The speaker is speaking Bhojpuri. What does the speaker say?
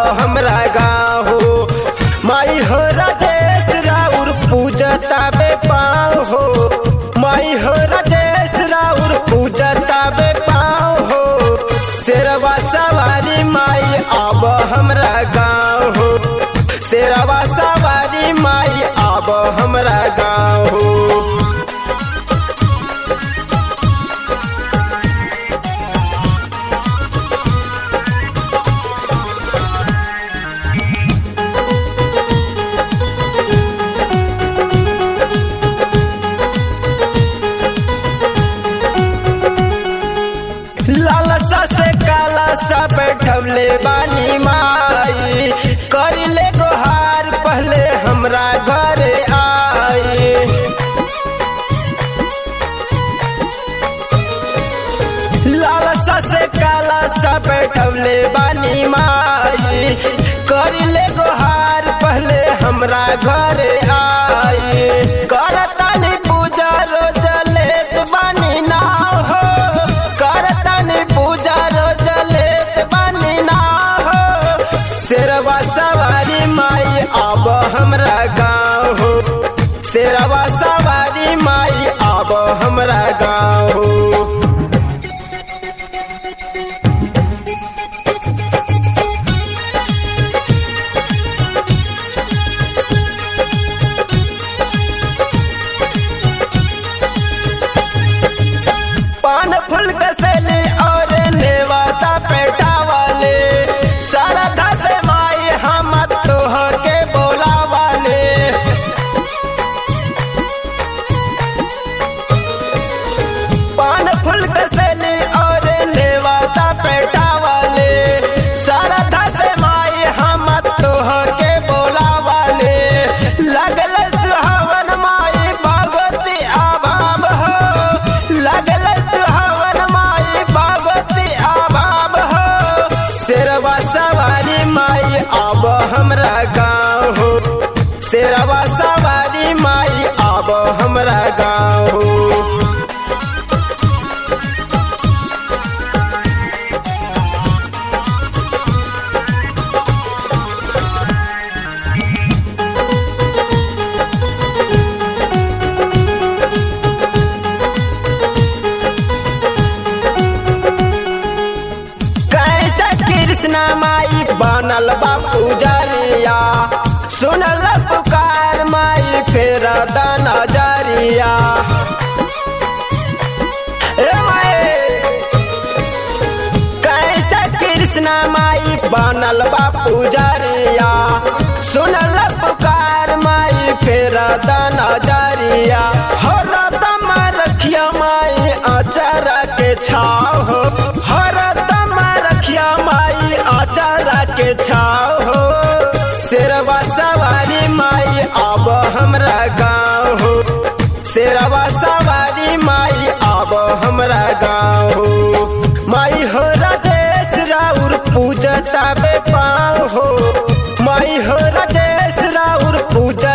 हमरा गाँव हो माई हो राजेश राउर पूजता बे पाँव हो माई हो राजेश राउर पूजता बे पाँव हो शेरवा सवारी माई अब हमरा गाँव हो शेरवा सवारी माई अब हमरा गाँव हो लालसा से काला सा बैठवले बानी माई कर ले गोहार पहले हमरा घरे आई लालसा से काला सा बैठवले बानी माई कर ले गोहार पहले हमरा घरे आई करतानी पूजा रोज लेत बानी नाव हो करतानी पूजा रोज लेत बानी नाव हो शेरवा सवारी माई अब हमरा गाँव हो शेरवा सवारी माई अब हमरा गाँव हो पान फूल कसले और नेवाता पेटा वाले सरधा से माई हम तोह के बोला वाले पान फूल कसले और नेवाता पेटा वाले सरधा से माई हम तोह के बोला वाले लगल सुहावन माई भगवती आभाम हो लगल सुहावन माई भगवती आभाम हो शेरवा सवारी माई अब हमरा गाँव हो शेरवा सवारी माई अब हमरा गाँव हो कैचा कृष्ण माई बनल बा पुजरिया सुनल पुकार माई फेर दाना जरिया ए माई कैचा कृष्ण माई बनल बा पुजरिया सुनल पुकार माई फेर दाना जरिया हर दम रखिया माई अचारा के छाव हो हर दम रखिया माई अचारा के छाव हो शेरवा सवारी माई अब हमरा गाँव हो शेरवा सवारी माई अब हमरा गाँव हो माई हो राजेश राउर पूजता बे पाँव हो माई हो राजेश राउर पूजा